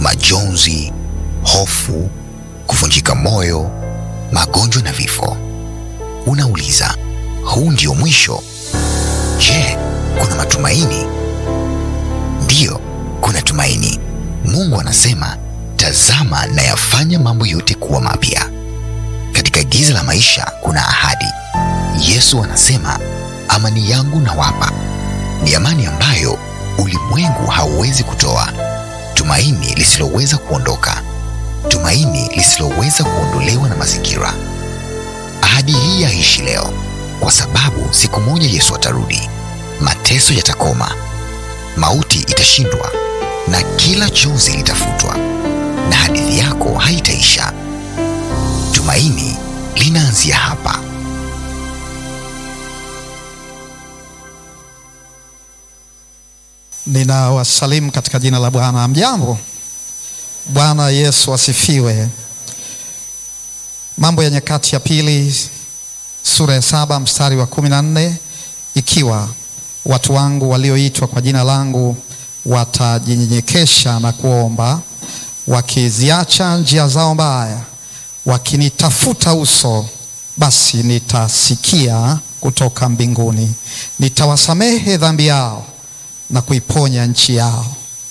majonzi, hofu, kuvunjika moyo, magonjwa na vifo. Unauliza, huu ndio mwisho? Je, kuna matumaini? Ndiyo, kuna tumaini. Mungu anasema, tazama nayafanya mambo yote kuwa mapya. Katika giza la maisha kuna ahadi. Yesu anasema, amani yangu nawapa, ni amani ambayo ulimwengu hauwezi kutoa, tumaini lisiloweza kuondoka, tumaini lisiloweza kuondolewa na mazingira. Ahadi hii yaishi leo, kwa sababu siku moja Yesu atarudi, mateso yatakoma, mauti itashindwa, na kila chozi litafutwa, na hadithi yako haitaisha. Tumaini linaanzia hapa. Ninawasalimu katika jina la Bwana. Mjambo. Bwana Yesu asifiwe. Mambo ya Nyakati ya Pili sura ya saba mstari wa kumi na nne ikiwa watu wangu walioitwa kwa jina langu watajinyenyekesha na kuomba, wakiziacha njia zao mbaya, wakinitafuta uso, basi nitasikia kutoka mbinguni, nitawasamehe dhambi yao na kuiponya nchi yao.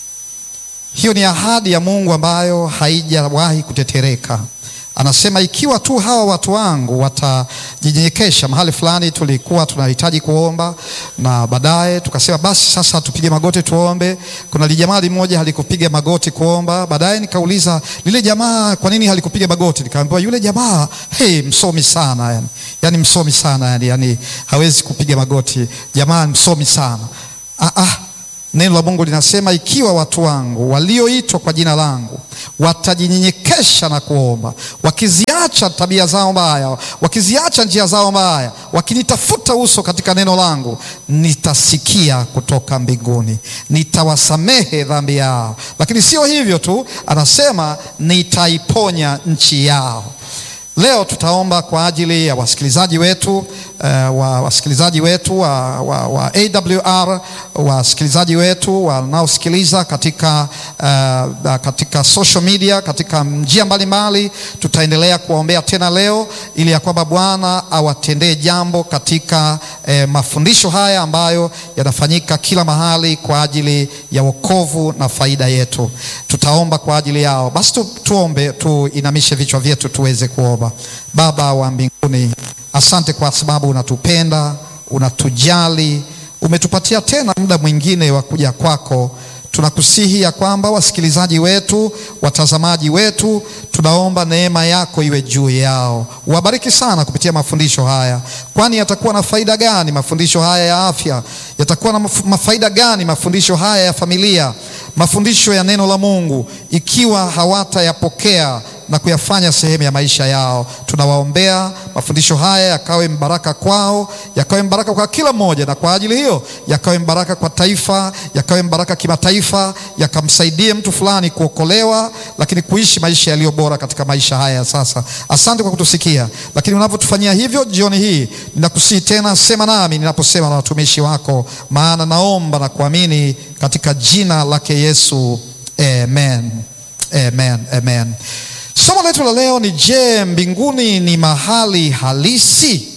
Hiyo ni ahadi ya Mungu ambayo haijawahi kutetereka. Anasema ikiwa tu hawa watu wangu watajinyenyekesha. Mahali fulani tulikuwa tunahitaji kuomba, na baadaye tukasema basi sasa tupige magoti tuombe. Kuna lijamaa limoja halikupiga magoti kuomba. Baadaye nikauliza lile jamaa, kwa nini halikupiga magoti? Nikaambiwa yule jamaa hey, msomi sana yani, yani msomi sana yani, yani hawezi kupiga magoti. Jamaa msomi sana ah, ah. Neno la Mungu linasema ikiwa watu wangu walioitwa kwa jina langu watajinyenyekesha na kuomba, wakiziacha tabia zao mbaya, wakiziacha njia zao mbaya, wakinitafuta uso katika neno langu, nitasikia kutoka mbinguni, nitawasamehe dhambi yao. Lakini sio hivyo tu, anasema nitaiponya nchi yao. Leo tutaomba kwa ajili ya wasikilizaji wetu uh, wa wasikilizaji wetu wa, wa, wa AWR wasikilizaji wetu wanaosikiliza katika, uh, katika social media katika njia mbalimbali. Tutaendelea kuwaombea tena leo ili ya kwamba Bwana awatendee jambo katika eh, mafundisho haya ambayo yanafanyika kila mahali kwa ajili ya wokovu na faida yetu. Tutaomba kwa ajili yao. Basi tu, tuombe, tuinamishe vichwa vyetu tuweze kuomba. Baba wa mbinguni, asante kwa sababu unatupenda, unatujali, umetupatia tena muda mwingine wa kuja kwako. Tunakusihi ya kwamba wasikilizaji wetu, watazamaji wetu, tunaomba neema yako iwe juu yao. Wabariki sana kupitia mafundisho haya, kwani yatakuwa na faida gani mafundisho haya ya afya? Yatakuwa na mafaida gani mafundisho haya ya familia, mafundisho ya neno la Mungu, ikiwa hawatayapokea na kuyafanya sehemu ya maisha yao. Tunawaombea mafundisho haya yakawe mbaraka kwao, yakawe mbaraka kwa kila mmoja, na kwa ajili hiyo yakawe mbaraka kwa taifa, yakawe mbaraka kimataifa, yakamsaidie mtu fulani kuokolewa, lakini kuishi maisha yaliyo bora katika maisha haya ya sasa. Asante kwa kutusikia, lakini unavyotufanyia hivyo jioni hii, ninakusihi tena, sema nami ninaposema na watumishi wako, maana naomba na kuamini katika jina lake Yesu, amen. Amen, amen. Somo letu la leo ni je, mbinguni ni mahali halisi?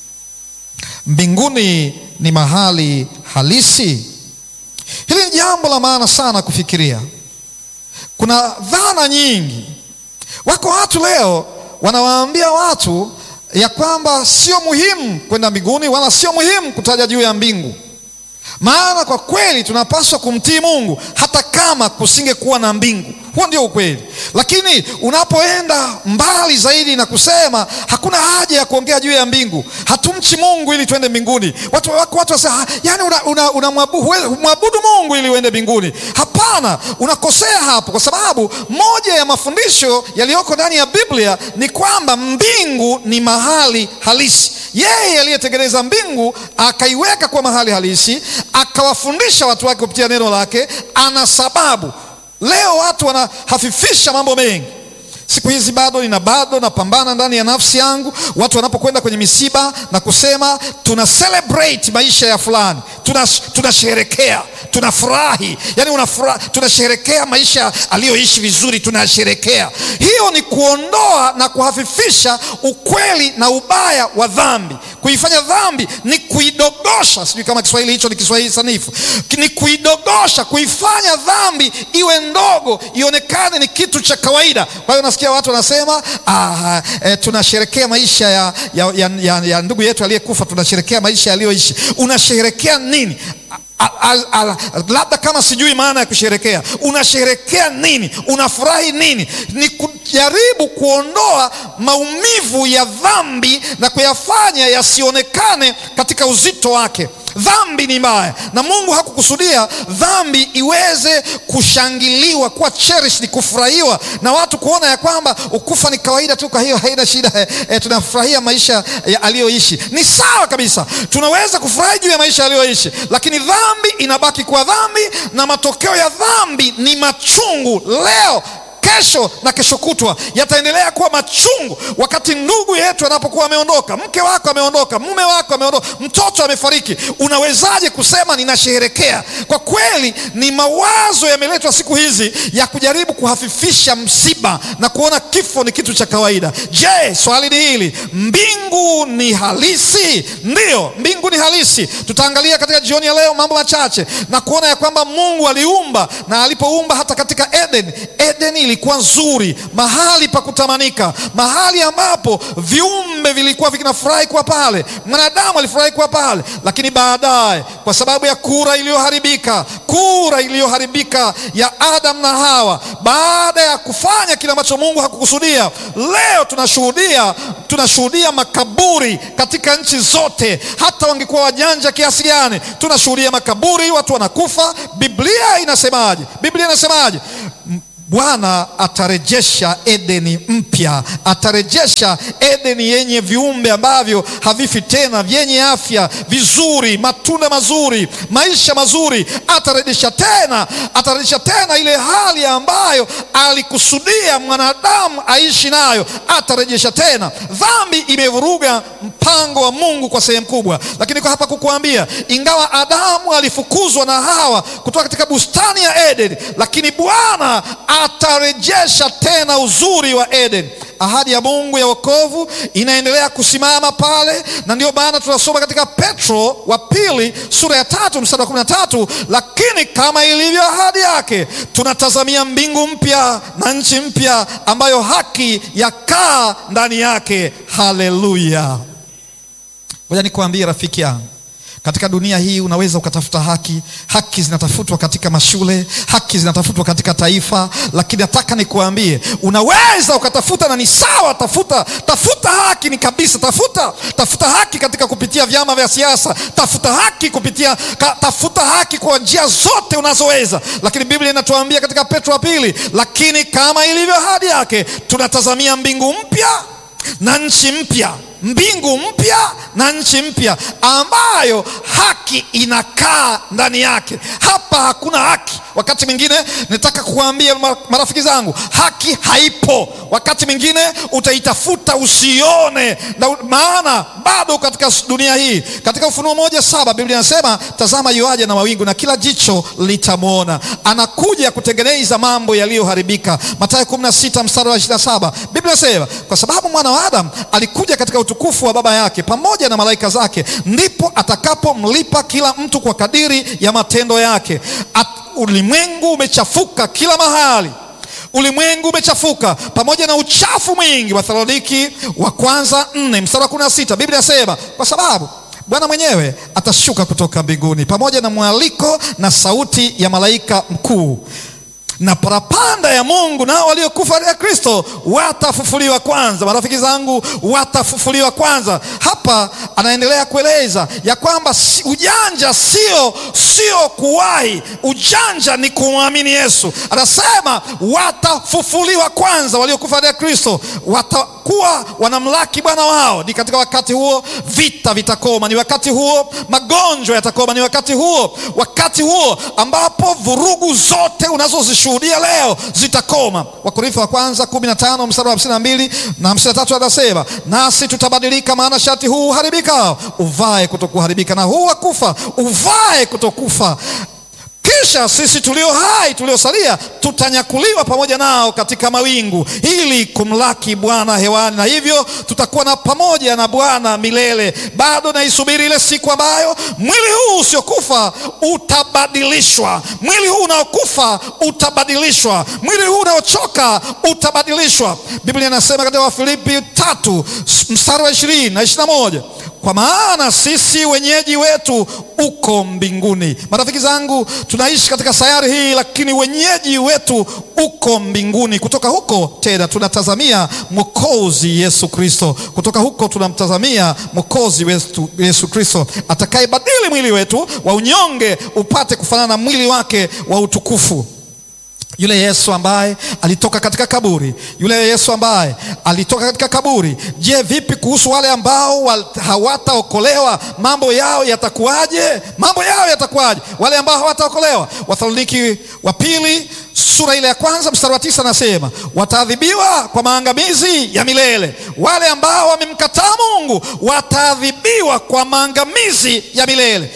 Mbinguni ni mahali halisi? Hili ni jambo la maana sana kufikiria. Kuna dhana nyingi. Wako watu leo wanawaambia watu ya kwamba sio muhimu kwenda mbinguni wala sio muhimu kutaja juu ya mbingu, maana kwa kweli tunapaswa kumtii Mungu hata kama kusingekuwa na mbingu. Huo ndio ukweli, lakini unapoenda mbali zaidi na kusema hakuna haja ya kuongea juu ya mbingu, hatumchi Mungu ili tuende mbinguni. Watu wako watu wasema, yani unamwabudu una, una Mungu ili uende mbinguni. Hapana, unakosea hapo, kwa sababu moja ya mafundisho yaliyoko ndani ya Biblia ni kwamba mbingu ni mahali halisi. Yeye aliyetengeneza mbingu akaiweka kwa mahali halisi, akawafundisha watu wake kupitia neno lake, ana sababu Leo watu wanahafifisha mambo mengi. Siku hizi bado nina bado napambana ndani ya nafsi yangu, watu wanapokwenda kwenye misiba na kusema tuna celebrate maisha ya fulani, tunasherekea, tuna tunafurahi, yani unafurahi, tunasherekea maisha aliyoishi vizuri, tunasherekea. Hiyo ni kuondoa na kuhafifisha ukweli na ubaya wa dhambi. Kuifanya dhambi ni kuidogosha, sijui kama Kiswahili hicho ni Kiswahili sanifu, ni kuidogosha, kuifanya dhambi iwe ndogo, ionekane ni kitu cha kawaida. Kwa hiyo nasikia watu wanasema ah, eh, tunasherekea maisha ya, ya, ya, ya, ya ndugu yetu aliyekufa, tunasherekea maisha aliyoishi. Unasherekea nini? labda kama sijui maana ya kusherekea, unasherekea nini? Unafurahi nini? Ni kujaribu kuondoa maumivu ya dhambi na kuyafanya yasionekane katika uzito wake. Dhambi ni mbaya na Mungu hakukusudia dhambi iweze kushangiliwa, kuwa cherished, kufurahiwa na watu, kuona ya kwamba ukufa ni kawaida tu, kwa hiyo haina shida e, e, tunafurahia maisha aliyoishi. Ni sawa kabisa, tunaweza kufurahi juu ya maisha aliyoishi, lakini dhambi inabaki kuwa dhambi, na matokeo ya dhambi ni machungu leo kesho na kesho kutwa yataendelea kuwa machungu. Wakati ndugu yetu anapokuwa ameondoka, mke wako ameondoka, mume wako ameondoka, mtoto amefariki, unawezaje kusema ninasherekea? Kwa kweli ni mawazo yameletwa siku hizi ya kujaribu kuhafifisha msiba na kuona kifo ni kitu cha kawaida. Je, swali ni hili, mbingu ni halisi? Ndiyo, mbingu ni halisi. Tutaangalia katika jioni ya leo mambo machache na kuona ya kwamba Mungu aliumba, na alipoumba hata katika Eden, Eden ilikuwa nzuri, mahali pa kutamanika, mahali ambapo viumbe vilikuwa vinafurahi kuwa pale, mwanadamu alifurahi kuwa pale. Lakini baadaye, kwa sababu ya kura iliyoharibika, kura iliyoharibika ya Adam na Hawa, baada ya kufanya kile ambacho Mungu hakukusudia, leo tunashuhudia tunashuhudia makaburi katika nchi zote. Hata wangekuwa wajanja kiasi gani, tunashuhudia makaburi, watu wanakufa. Biblia inasemaje? Biblia inasemaje? Bwana atarejesha Edeni mpya, atarejesha Edeni yenye viumbe ambavyo havifi tena, vyenye afya vizuri, matunda mazuri, maisha mazuri. Atarejesha tena, atarejesha tena ile hali ambayo alikusudia mwanadamu aishi nayo, atarejesha tena. Dhambi imevuruga mpango wa Mungu kwa sehemu kubwa, lakini kwa hapa kukuambia, ingawa Adamu alifukuzwa na Hawa kutoka katika bustani ya Edeni, lakini Bwana atarejesha tena uzuri wa Eden. Ahadi ya Mungu ya wokovu inaendelea kusimama pale, na ndio maana tunasoma katika Petro wa pili sura ya tatu mstari wa kumi na tatu lakini kama ilivyo ahadi yake, tunatazamia mbingu mpya na nchi mpya ambayo haki yakaa ndani yake. Haleluya! Ngoja nikuambie rafiki yangu katika dunia hii unaweza ukatafuta haki. Haki zinatafutwa katika mashule, haki zinatafutwa katika taifa, lakini nataka nikuambie, unaweza ukatafuta na ni sawa, tafuta tafuta haki ni kabisa, tafuta tafuta haki katika kupitia vyama vya siasa, tafuta haki kupitia ka, tafuta haki kwa njia zote unazoweza, lakini Biblia inatuambia katika Petro wa pili, lakini kama ilivyo ahadi yake, tunatazamia mbingu mpya na nchi mpya mbingu mpya na nchi mpya ambayo haki inakaa ndani yake. Hapa hakuna haki. Wakati mwingine nataka kuwaambia marafiki zangu, haki haipo. Wakati mwingine utaitafuta usione, na maana bado katika dunia hii. Katika Ufunuo moja saba Biblia inasema tazama, yuaja na mawingu na kila jicho litamwona, anakuja kutengeneza mambo yaliyoharibika. Mathayo 16 mstari wa 27 Biblia inasema kwa sababu mwana wa Adamu alikuja katika utukufu wa Baba yake pamoja na malaika zake, ndipo atakapomlipa kila mtu kwa kadiri ya matendo yake. At, ulimwengu umechafuka kila mahali ulimwengu umechafuka pamoja na uchafu mwingi. Wathesaloniki wa kwanza nne mstari wa kumi na sita Biblia inasema kwa sababu Bwana mwenyewe atashuka kutoka mbinguni pamoja na mwaliko na sauti ya malaika mkuu na parapanda ya Mungu, nao waliokufa katika Kristo watafufuliwa kwanza. Marafiki zangu, watafufuliwa kwanza. Hapa anaendelea kueleza ya kwamba ujanja sio sio kuwahi, ujanja ni kumwamini Yesu. Anasema watafufuliwa kwanza, waliokufa katika Kristo wata watakapokuwa wanamlaki bwana wao, ni katika wakati huo vita vitakoma, ni wakati huo magonjwa yatakoma, ni wakati huo, wakati huo ambapo vurugu zote unazozishuhudia leo zitakoma. Wakorintho wa kwanza 15 mstari wa 52 na 53 anasema, nasi tutabadilika, maana shati huu uharibika uvae kutokuharibika, na huu wa kufa uvae kutokufa kisha sisi tulio hai tuliosalia tutanyakuliwa pamoja nao katika mawingu ili kumlaki Bwana hewani, na hivyo tutakuwa na pamoja na Bwana milele. Bado naisubiri ile siku ambayo mwili huu usiokufa utabadilishwa, mwili huu unaokufa utabadilishwa, mwili huu unaochoka utabadilishwa. Biblia inasema katika Wafilipi tatu mstari wa ishirini na ishirini na moja kwa maana sisi wenyeji wetu uko mbinguni. Marafiki zangu, tunaishi katika sayari hii, lakini wenyeji wetu uko mbinguni. Kutoka huko tena tunatazamia Mwokozi Yesu Kristo. Kutoka huko tunamtazamia Mwokozi wetu Yesu Kristo atakayebadili mwili wetu wa unyonge upate kufanana na mwili wake wa utukufu. Yule Yesu ambaye alitoka katika kaburi, yule Yesu ambaye alitoka katika kaburi. Je, vipi kuhusu wale ambao hawataokolewa? Mambo yao yatakuwaje? Mambo yao yatakuwaje wale ambao hawataokolewa? Wathesaloniki wa pili sura ile ya kwanza mstari wa tisa anasema wataadhibiwa kwa maangamizi ya milele. Wale ambao wamemkataa Mungu wataadhibiwa kwa maangamizi ya milele.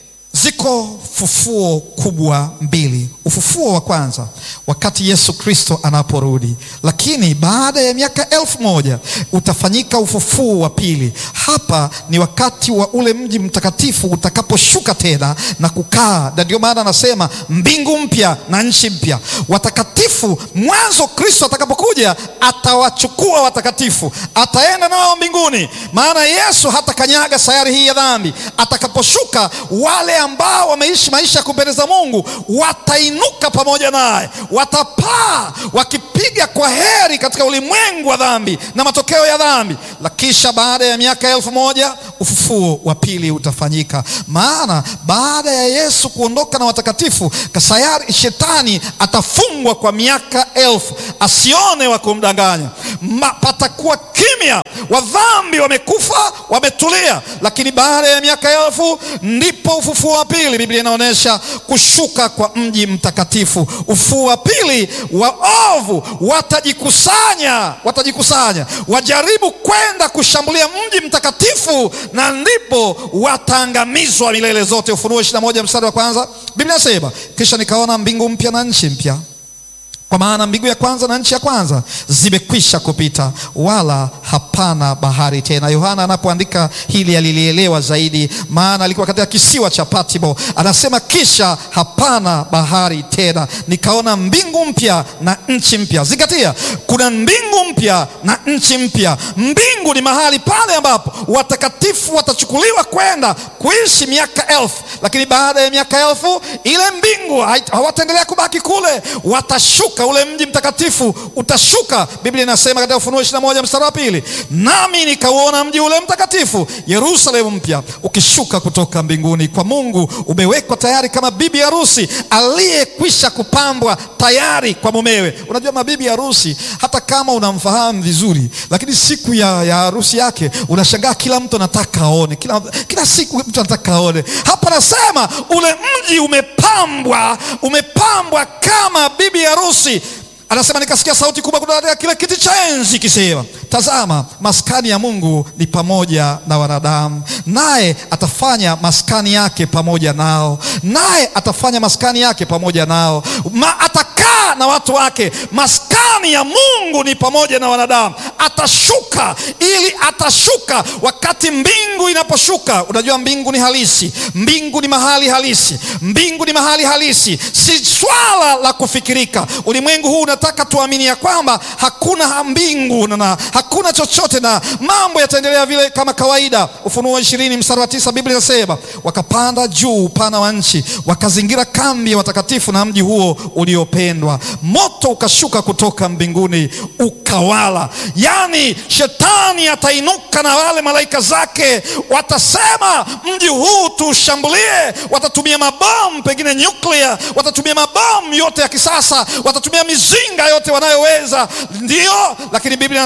Ziko fufuo kubwa mbili. Ufufuo wa kwanza wakati Yesu Kristo anaporudi, lakini baada ya miaka elfu moja utafanyika ufufuo wa pili. Hapa ni wakati wa ule mji mtakatifu utakaposhuka tena na kukaa, na ndio maana anasema mbingu mpya na nchi mpya. Watakatifu, mwanzo Kristo atakapokuja atawachukua watakatifu, ataenda nao mbinguni, maana Yesu hatakanyaga sayari hii ya dhambi. Atakaposhuka wale ambao wameishi maisha ya kumpendeza Mungu watainuka pamoja naye, watapaa wakipiga kwa heri katika ulimwengu wa dhambi na matokeo ya dhambi. La kisha baada ya miaka elfu moja ufufuo wa pili utafanyika, maana baada ya Yesu kuondoka na watakatifu, kasayari shetani atafungwa kwa miaka elfu asione wa kumdanganya. Patakuwa kimya, wadhambi wamekufa, wametulia, lakini baada ya miaka elfu ndipo ufufuo wa pili. Biblia inaonyesha kushuka kwa mji mtakatifu. Ufufuo wa pili, waovu watajikusanya, watajikusanya wajaribu kwenda kushambulia mji mtakatifu, na ndipo wataangamizwa milele zote. Ufunuo 21 mstari wa kwanza, Biblia inasema kisha nikaona mbingu mpya na nchi mpya kwa maana mbingu ya kwanza na nchi ya kwanza zimekwisha kupita, wala hapana bahari tena. Yohana anapoandika hili alilielewa zaidi, maana alikuwa katika kisiwa cha Patmo. Anasema kisha hapana bahari tena, nikaona mbingu mpya na nchi mpya. Zingatia, kuna mbingu mpya na nchi mpya. Mbingu ni mahali pale ambapo watakatifu watachukuliwa kwenda kuishi miaka elfu, lakini baada ya miaka elfu ile mbingu hawataendelea kubaki kule, watashuka ule mji mtakatifu utashuka. Biblia inasema katika Ufunuo 21 mstari wa pili, nami nikauona mji ule mtakatifu Yerusalemu mpya ukishuka kutoka mbinguni kwa Mungu, umewekwa tayari kama bibi harusi aliyekwisha kupambwa tayari kwa mumewe. Unajua mabibi harusi, hata kama unamfahamu vizuri, lakini siku ya, ya harusi yake unashangaa, kila mtu anataka aone, kila, kila siku mtu anataka aone. Hapa nasema ule mji umepambwa, umepambwa kama bibi harusi. Anasema nikasikia sauti kubwa kutoka kile kiti cha enzi ikisema, tazama, maskani ya Mungu ni pamoja na wanadamu, naye atafanya maskani yake pamoja nao, naye atafanya maskani yake pamoja nao Ma, atakaa na watu wake. Maskani ya Mungu ni pamoja na wanadamu. Atashuka ili atashuka wakati mbingu inaposhuka. Unajua mbingu ni halisi, mbingu ni mahali halisi, mbingu ni mahali halisi, si swala la kufikirika. Ulimwengu huu unataka tuamini ya kwamba hakuna mbingu na hakuna chochote na mambo yataendelea vile kama kawaida. Ufunuo ishirini mstari wa tisa Biblia inasema wakapanda juu upana wa nchi, wakazingira kambi ya watakatifu na mji huo uliopendwa. Moto ukashuka kutoka mbinguni ukawala. Yaani shetani atainuka na wale malaika zake, watasema mji huu tuushambulie. Watatumia mabomu pengine nyuklia, watatumia mabomu yote ya kisasa, watatumia mizinga yote wanayoweza, ndio. Lakini Biblia inasema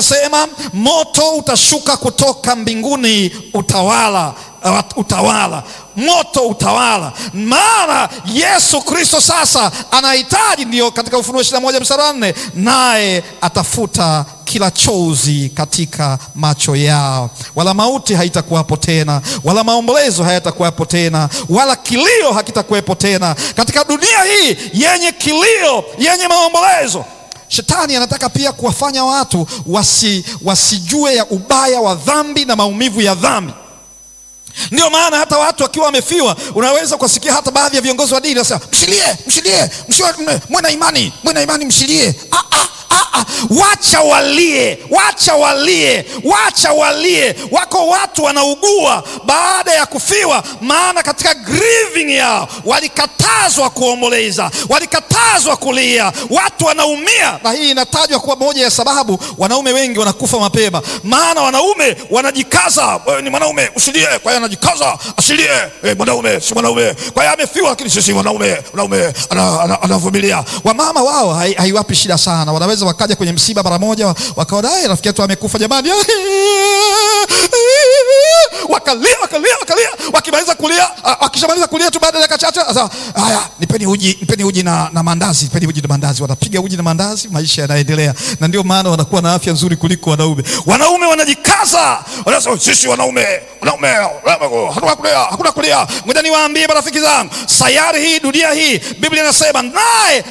moto utashuka kutoka mbinguni utawala uh, utawala moto utawala. Maana Yesu Kristo sasa anahitaji, ndiyo katika Ufunuo ishirini na moja mstari wa nne, naye atafuta kila chozi katika macho yao, wala mauti haitakuwapo tena, wala maombolezo hayatakuwapo tena, wala kilio hakitakuwepo tena katika dunia hii yenye kilio, yenye maombolezo. Shetani anataka pia kuwafanya watu wasi, wasijue ya ubaya wa dhambi na maumivu ya dhambi. Ndio maana hata watu wakiwa wamefiwa, unaweza kuwasikia hata baadhi ya viongozi wa dini wanasema mshilie, mshilie, mwe na imani, mwe na imani, mshilie. ah, ah. Ah, wacha walie, wacha walie, wacha walie. Wako watu wanaugua baada ya kufiwa, maana katika grieving yao walikatazwa kuomboleza, walikatazwa kulia. Watu wanaumia, na hii inatajwa kuwa moja ya sababu wanaume wengi wanakufa mapema, maana wanaume wanajikaza. Wewe ni mwanaume usilie, kwa hiyo anajikaza asilie. Hey, mwanaume si mwanaume, kwa hiyo amefiwa, lakini sisi mwanaume, mwanaume anavumilia. Wamama wao haiwapi shida sana, wanaweza wakaja kwenye msiba mara moja, wakaona rafiki yetu amekufa, jamani, wakalia wakalia wakalia. Wakimaliza kulia, wakishamaliza kulia tu, baada ya dakika chache, sasa haya, nipeni uji, nipeni uji na, na mandazi, nipeni uji na mandazi. Wanapiga uji na mandazi, maisha yanaendelea, na ndio maana wanakuwa na afya nzuri kuliko wanaume. Wanaume wanajikaza, wanasema sisi wanaume, wanaume hakuna kulia, hakuna kulia. Ngoja niwaambie marafiki zangu, sayari hii, dunia hii, Biblia inasema naye